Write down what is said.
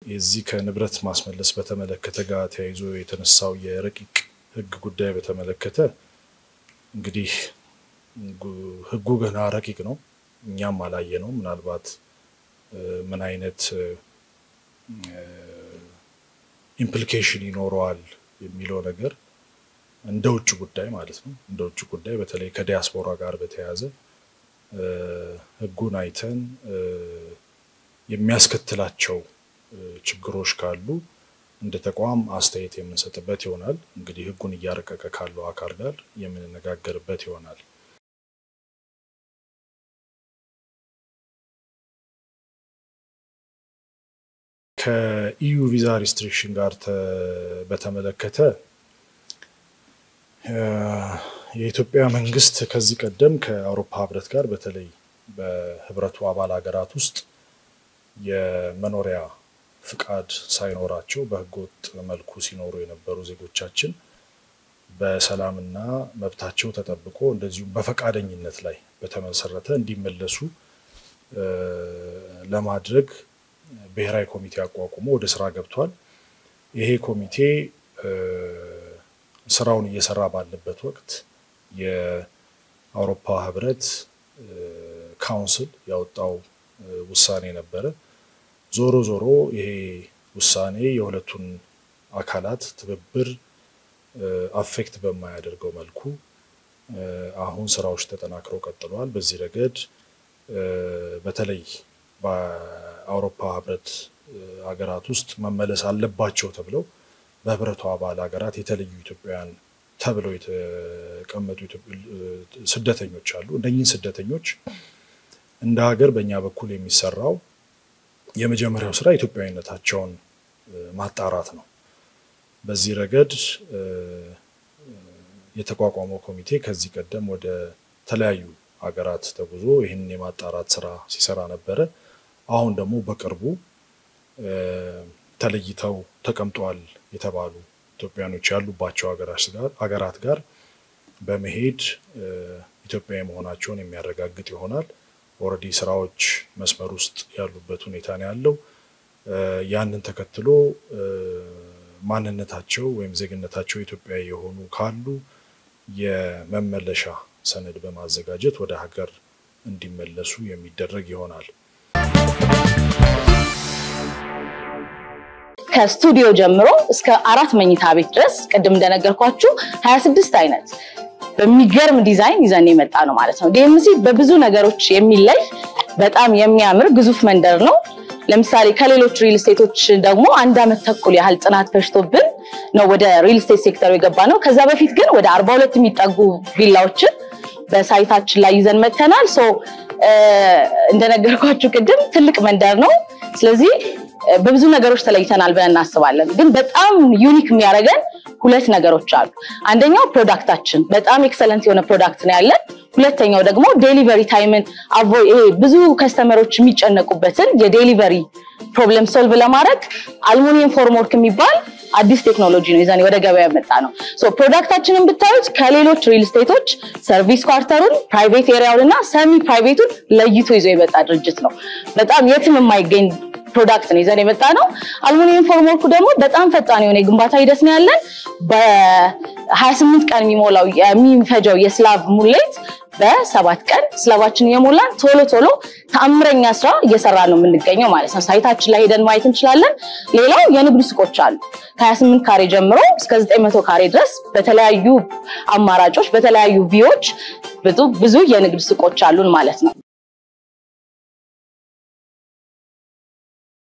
የዚህ ከንብረት ማስመለስ በተመለከተ ጋር ተያይዞ የተነሳው የረቂቅ ህግ ጉዳይ በተመለከተ እንግዲህ ህጉ ገና ረቂቅ ነው። እኛም አላየ ነው። ምናልባት ምን አይነት ኢምፕሊኬሽን ይኖረዋል የሚለው ነገር እንደ ውጭ ጉዳይ ማለት ነው። እንደ ውጭ ጉዳይ በተለይ ከዲያስፖራ ጋር በተያያዘ ህጉን አይተን የሚያስከትላቸው ችግሮች ካሉ እንደ ተቋም አስተያየት የምንሰጥበት ይሆናል። እንግዲህ ህጉን እያረቀቀ ካለው አካል ጋር የምንነጋገርበት ይሆናል። ከኢዩ ቪዛ ሪስትሪክሽን ጋር በተመለከተ የኢትዮጵያ መንግስት ከዚህ ቀደም ከአውሮፓ ህብረት ጋር በተለይ በህብረቱ አባል ሀገራት ውስጥ የመኖሪያ ፍቃድ ሳይኖራቸው በህገወጥ መልኩ ሲኖሩ የነበሩ ዜጎቻችን በሰላምና መብታቸው ተጠብቆ እንደዚሁም በፈቃደኝነት ላይ በተመሰረተ እንዲመለሱ ለማድረግ ብሔራዊ ኮሚቴ አቋቁሞ ወደ ስራ ገብቷል። ይሄ ኮሚቴ ስራውን እየሰራ ባለበት ወቅት የአውሮፓ ህብረት ካውንስል ያወጣው ውሳኔ ነበረ። ዞሮ ዞሮ ይሄ ውሳኔ የሁለቱን አካላት ትብብር አፌክት በማያደርገው መልኩ አሁን ስራዎች ተጠናክረው ቀጥለዋል። በዚህ ረገድ በተለይ በአውሮፓ ህብረት ሀገራት ውስጥ መመለስ አለባቸው ተብለው በህብረቱ አባል ሀገራት የተለዩ ኢትዮጵያውያን ተብለው የተቀመጡ ስደተኞች አሉ። እነኚህን ስደተኞች እንደ ሀገር በእኛ በኩል የሚሰራው የመጀመሪያው ስራ ኢትዮጵያዊነታቸውን ማጣራት ነው። በዚህ ረገድ የተቋቋመው ኮሚቴ ከዚህ ቀደም ወደ ተለያዩ ሀገራት ተጉዞ ይህንን የማጣራት ስራ ሲሰራ ነበረ። አሁን ደግሞ በቅርቡ ተለይተው ተቀምጠዋል የተባሉ ኢትዮጵያኖች ያሉባቸው ሀገራት ጋር በመሄድ ኢትዮጵያዊ መሆናቸውን የሚያረጋግጥ ይሆናል። ኦልሬዲ ስራዎች መስመር ውስጥ ያሉበት ሁኔታ ነው ያለው። ያንን ተከትሎ ማንነታቸው ወይም ዜግነታቸው ኢትዮጵያዊ የሆኑ ካሉ የመመለሻ ሰነድ በማዘጋጀት ወደ ሀገር እንዲመለሱ የሚደረግ ይሆናል። ከስቱዲዮ ጀምሮ እስከ አራት መኝታ ቤት ድረስ ቅድም እንደነገርኳችሁ 26 አይነት በሚገርም ዲዛይን ይዘን የመጣ ነው ማለት ነው። ዲኤምሲ በብዙ ነገሮች የሚለይ በጣም የሚያምር ግዙፍ መንደር ነው። ለምሳሌ ከሌሎች ሪል ስቴቶች ደግሞ አንድ አመት ተኩል ያህል ጥናት ፈጅቶብን ነው ወደ ሪል ስቴት ሴክተሩ የገባ ነው። ከዛ በፊት ግን ወደ 42 የሚጠጉ ቪላዎችን በሳይታችን ላይ ይዘን መተናል። ሶ እንደነገርኳችሁ ቅድም ትልቅ መንደር ነው። ስለዚህ በብዙ ነገሮች ተለይተናል ብለን እናስባለን። ግን በጣም ዩኒክ የሚያደርገን ሁለት ነገሮች አሉ። አንደኛው ፕሮዳክታችን በጣም ኤክሰለንት የሆነ ፕሮዳክት ነው ያለን። ሁለተኛው ደግሞ ዴሊቨሪ ታይምን አቮ ይሄ ብዙ ከስተመሮች የሚጨነቁበትን የዴሊቨሪ ፕሮብለም ሶልቭ ለማድረግ አልሙኒየም ፎርምወርክ የሚባል አዲስ ቴክኖሎጂ ነው ይዘን ወደ ገበያ የመጣ ነው። ሶ ፕሮዳክታችንን ብታዩት ከሌሎች ሪል ስቴቶች ሰርቪስ ኳርተሩን፣ ፕራይቬት ኤሪያውን እና ሰሚ ፕራይቬቱን ለይቶ ይዞ የመጣ ድርጅት ነው። በጣም የትም የማይገኝ ፕሮዳክት ነው ይዘን የመጣ ነው። አልሙኒየም ፎርምወርኩ ደግሞ በጣም ፈጣን የሆነ የግንባታ ሂደት ነው ያለን። በ28 ቀን የሚሞላው የሚፈጀው የስላብ ሙሌት በሰባት ቀን ስላባችን እየሞላን ቶሎ ቶሎ ተአምረኛ ስራ እየሰራ ነው የምንገኘው ማለት ነው። ሳይታችን ላይ ሄደን ማየት እንችላለን። ሌላው የንግድ ሱቆች አሉ። ከ28 ካሬ ጀምሮ እስከ 900 ካሬ ድረስ በተለያዩ አማራጮች በተለያዩ ቪዎች ብዙ የንግድ ሱቆች አሉን ማለት ነው።